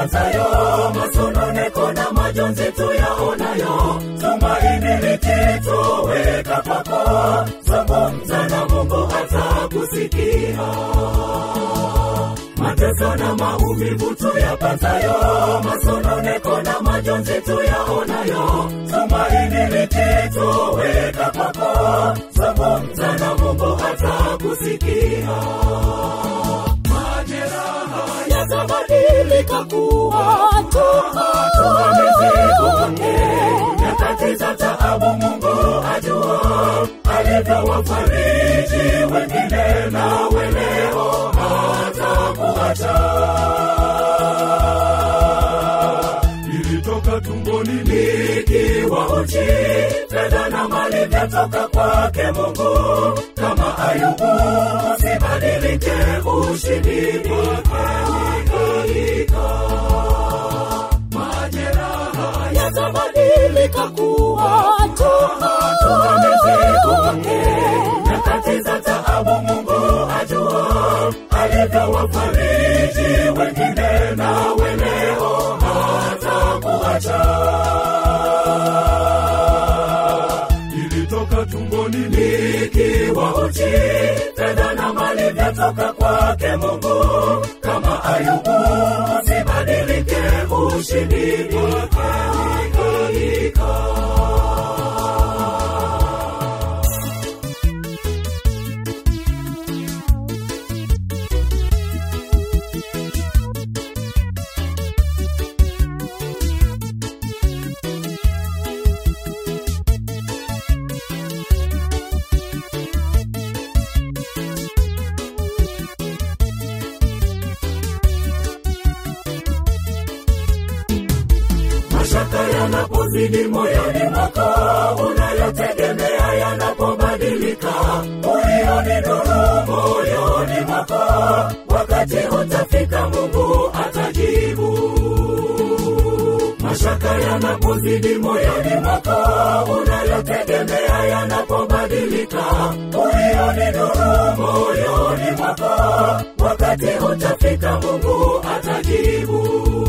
yapanzayo masononeko na majonzi tuyaonayo tumaini likitoweka kwako zungumza na mungu atakusikia mateso na maumivu tuyapanzayo masononeko na majonzi tuyaonayo tumaini likitoweka kwako zungumza na mungu atakusikia majeraha yatabadilika kuwa tumamezekoke nyakati za taabu mungu ajua alivyowafariji wengine nawe leo hatakuacha ilitoka tumboni nikiwa uchi fedha na mali vyatoka kwake mungu kama ayubu usibadilike ushindi kwake majeraha yatabadilika kuwa tumamezekoke nyakati za taabu mungu ajua alivyowafariji wengine nawe leo hatakuacha ilitoka tumboni nikiwa uchi fedha na mali vyatoka kwake mungu kama ayubu usibadilike ushindi kwake mashaka yanapozidi moyoni mwako unayotegemea yanapobadilika uioni nuru moyoni mwako wakati utafika mungu atajibu mashaka yanapozidi moyoni mwako unayotegemea yanapobadilika uioni nuru moyoni mwako wakati utafika mungu atajibu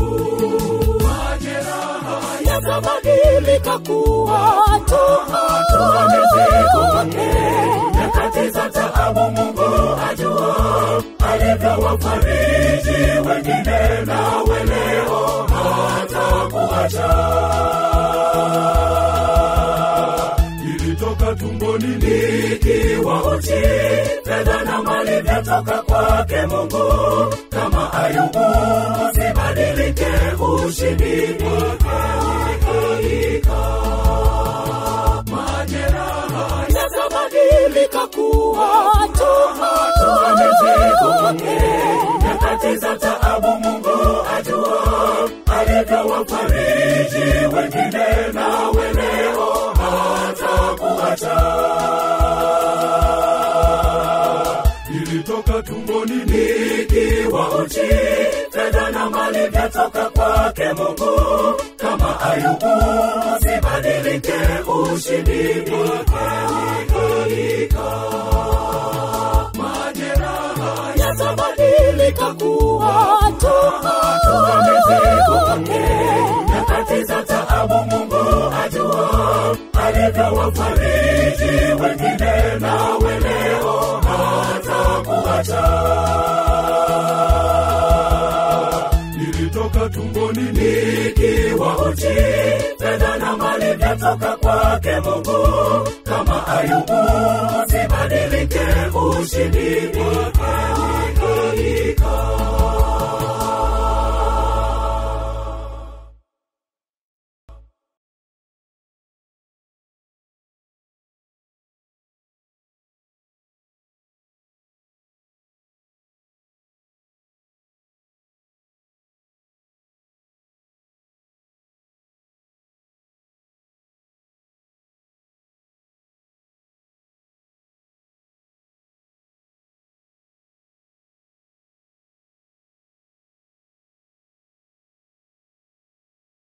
majeraha yatabadilika kuwa tumamezekoke nyakati za taabu mungu ajua alivyowafariji wengine nawe leo hatakuacha ilitoka tumboni nikiwa uchi fedha na mali vyatoka kwake mungu kama ayubu usibadilike ushindi kwake majeraha yatabadilika kuwa tumamezekoke nyakati za taabu mungu ajua alivyowafariji wengine nawe leo hatakuacha ilitoka tumboni nikiwa uchi fedha na mali vyatoka kwake mungu kama ayubu usibadilike ushindi kwake majeraha yatabadilika kuwa tumamezekoke nyakati za taabu mungu ajua alivyowafariji wengine nawe leo hatakuacha ilitoka tumboni nikiwa uchi fedha na mali vyatoka kwake mungu kama ayubu usibadilike ushindi kwake